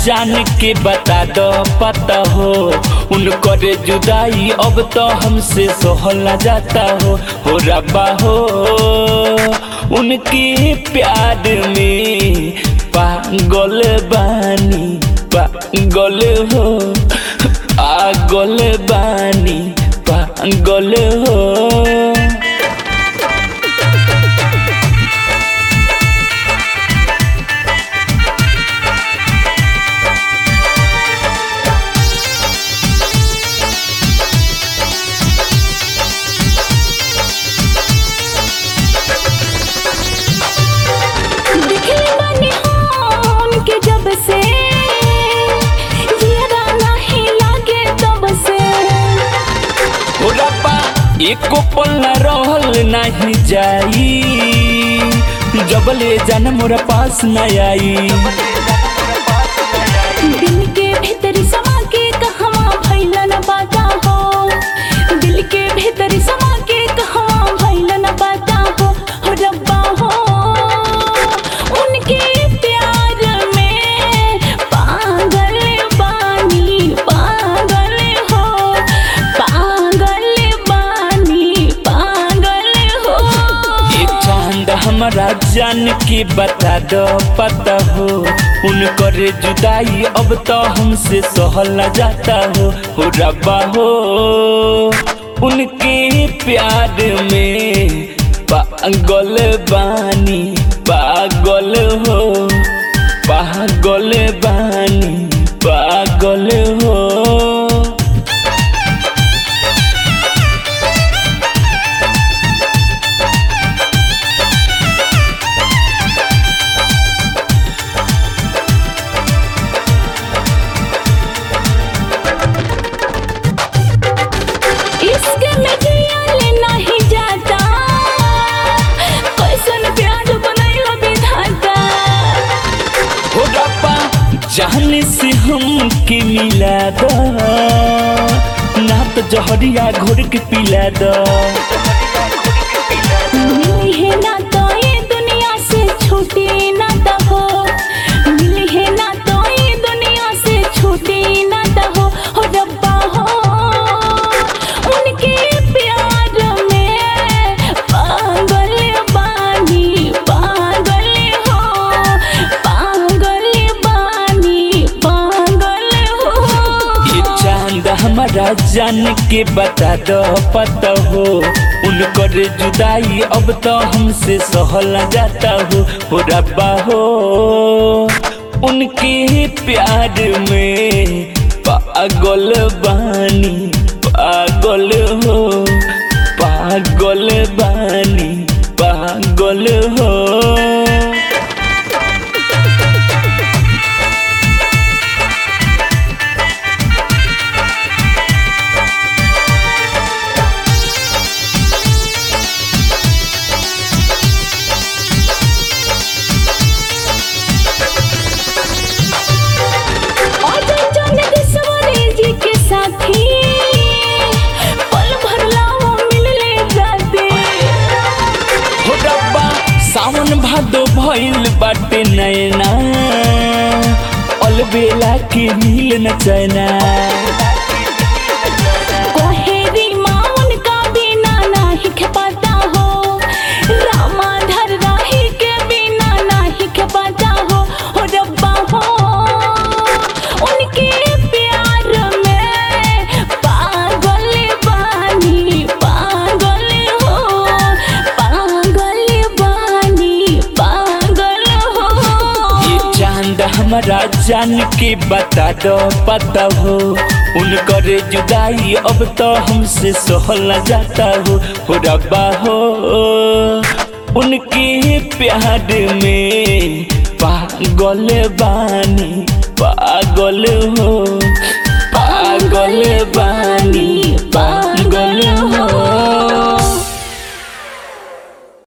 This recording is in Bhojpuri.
जान के बता दो पता हो उनकर जुदाई अब तो हमसे सहल न जाता हो हो रब्बा हो उनके प्यार में पागल बानी पागल हो पागल बानी पागल हो दिखले बानी हम के जब से जियरा नाही लागे तब से हो रब्बा एको पल न रहल नहीं जाई जबले जान मोरा पास न आई दिल के भीतर समा के कहवा भइल न बाता हो दिल के भीतर समा के कहवा भइल न बाता हो हो रब्बा हो उनके प्यार में पागल बानी पागल हो पागल बानी पागल हो एक चांद हमारा जान के बता दो पता हो उनकर जुदाई अब तो हमसे सहल न जाता हो हो रब्बा हो उनके प्यार में पागल बानी पागल हो पागल बानी पागल हो इश्क में जियल नहीं जाता कैसन प्यार बनैल विधाता हो रब्बा जान से हम के मिला द ना तो जहरिया घोर के पिला द मिली है ना तो ये दुनिया से छूटी ना तो हो मिली है ना तो ये दुनिया से छूटी ना तो हो हो रब्बा हो उनके प्यार में पागल बानी पागल हो पागल बानी पागल हो ये चांद हमारा जान के बता दो पता हो उनकर जुदाई अब तो हमसे सहल न जाता हो हो रब्बा हो उनके प्यार में पागल बानी पागल हो पागल बानी पागल हो अजय जौनक सवारी जी के साथी पल भर लाओ मिलले जाते हो रब्बा सावन भादो भइल बाटे नैना अलबेला के मिल न चैना कोहेरी माँ उनका बिना नाही खेपाता हो रामाधर राही के बिना नाही खेपाता हो हो रब्बा हो उनके प्यार में पागल बानी पागल हो पागल बानी पागल हो ये चांद हमारा जान के बता दो पता हो उनकर जुदाई अब तो हमसे सहल न जाता हो हो रब्बा हो उनके प्यार में पागल बानी पागल हो पागल बानी